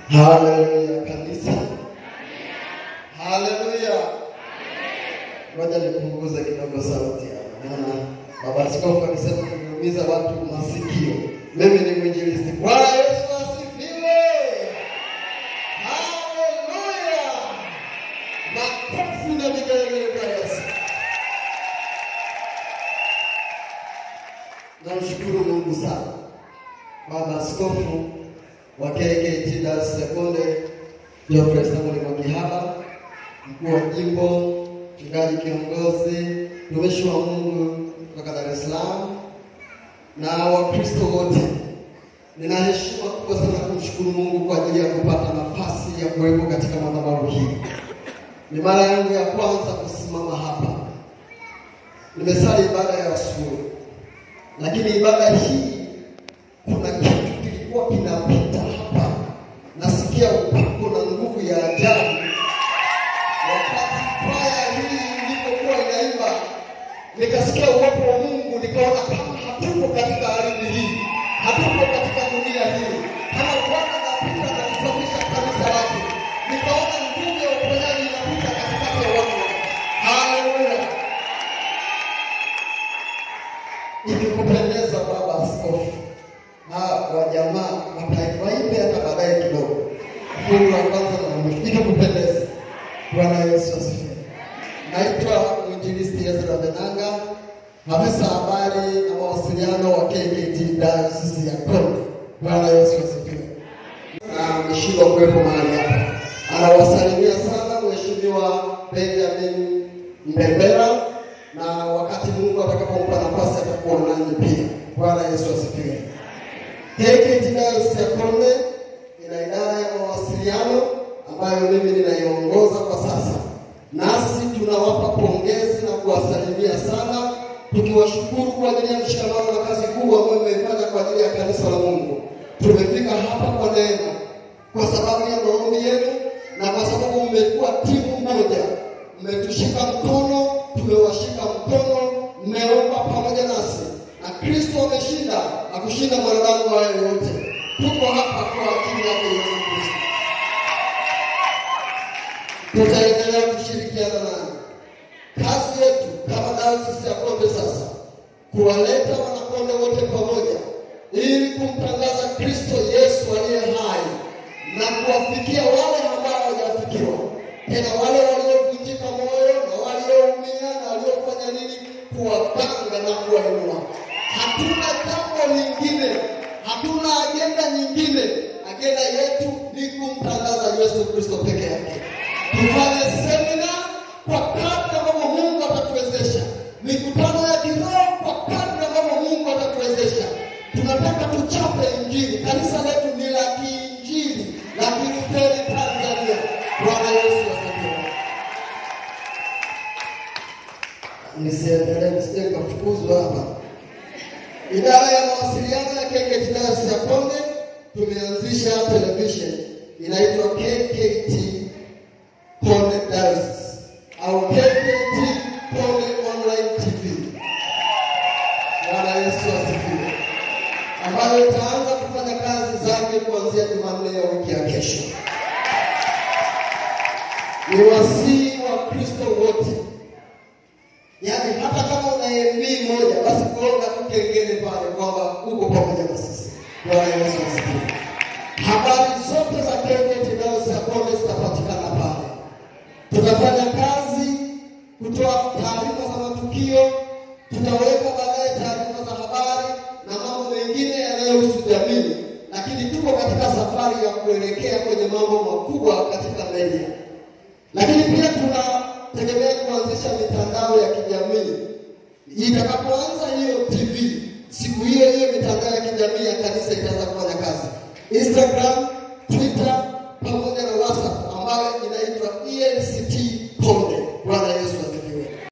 Haleluya kanisa. Haleluya. Ngoja nipunguze kidogo sauti hapa. Maana baba askofu alisema nimeumiza watu masikio. Mimi ni mwinjilisti. Bwana Yesu asifiwe. Haleluya. Makofi na vigelegele kwa Yesu. Namshukuru Mungu sana. Baba askofu wa KKKT Dar es Sekonde Geoffrey Samuel Mwakihaba, mkuu wa jimbo, mchungaji kiongozi, mtumishi wa Mungu kutoka Dar es Salaam na Wakristo wote, nina heshima kubwa sana kumshukuru Mungu kwa ajili ya kupata nafasi ya kuwepo katika madhabahu hii. Ni mara yangu ya kwanza kusimama hapa. Nimesali ibada ya asubuhi, lakini ibada hii kuna kitu kilikuwa kinapita hapa, nasikia upako na nguvu ya ajabu. Wakati kwaya hii ilipokuwa inaimba, nikasikia uwepo wa Mungu, nikaona kama hatupo katika ardhi hii, hatupo katika dunia hii, kama Bwana anapita na kusafisha kanisa lake, nikaona nguvu ya uponyaji inapita katikati ya watu. Haleluya! Ikikupendeza baba askofu na wajamaa waimbe hata baadaye kidogo, fungu la kwanza na la mwisho, ikikupendeza. Bwana Yesu asifiwe. Naitwa mwinjilisti Ezra Benanga, afisa habari na mawasiliano wa KKKT Dayosisi ya Konde. Bwana Yesu asifiwe. Na ameshindwa kuwepo mahali hapa, anawasalimia sana Mheshimiwa Benjamin Mbembera, na wakati Mungu atakapompa nafasi atakuwa nanyi pia. Bwana Yesu asifiwe. KKKT Dayosisi ya Konde ina idara ya mawasiliano ambayo mimi ninaiongoza kwa sasa, nasi tunawapa pongezi na kuwasalimia sana, tukiwashukuru kwa ajili ya mshikamano na kazi kubwa ambayo mmeifanya kwa ajili ya kanisa la Mungu. Tumefika hapa kwa neema, kwa sababu ya maombi yenu na kwa sababu mmekuwa timu moja, mmetushika mkono, tumewashika mkono, mmeomba pamoja nasi na Kristo ameshinda na kushinda mwanadamu wa yoyote. Tuko hapa kwa ajili yake Yesu Kristo. Tutaendelea kushirikiana nanyi. Kazi yetu kama dayosisi ya Konde sasa kuwaleta wanakonde wote pamoja ili kumtangaza Kristo Yesu aliye hai na kuwafikia wale ambao hawajafikiwa, tena wale waliovunjika moyo na walioumia na waliofanya nini, kuwapanga na kuwainua. Hatuna jambo lingine, hatuna agenda nyingine. Agenda yetu ni kumtangaza Yesu Kristo peke yake. Tufanye semina kwa kadri ambavyo Mungu atatuwezesha, mikutano ya kiroho kwa kadri ambavyo Mungu atatuwezesha. Tunataka tuchape Injili. Kanisa letu ni la kiinjili la Kilutheri Tanzania. Bwana Yesu asifiwe. Nisiendelee, nisije nikafukuzwa hapa. Idara ya mawasiliano ya KKKT Dayosisi ya Konde tumeanzisha television inaitwa KKKT Konde Dayosisi au KKKT Konde Online TV. Bwana Yesu asifiwe, ambayo itaanza kufanya kazi zake kuanzia Jumanne ya wiki ya kesho. Ni wasii wa Kristo wote Yaani hata kama una MB moja basi kuonga tu kengele pale kwamba uko pamoja na sisi. Bwana Yesu asifiwe. Habari zote za KKKT Dayosisi ya Konde zitapatikana pale. Tutafanya kazi kutoa taarifa za matukio, tutaweka baadaye taarifa za habari na mambo mengine yanayohusu jamii, lakini tuko katika safari ya kuelekea kwenye mambo makubwa katika media, lakini pia tunategemea kuanzisha mitandao ya kijamii. Itakapoanza hiyo TV, siku hiyo hiyo mitandao ya kijamii ya kanisa itaanza kufanya kazi. Instagram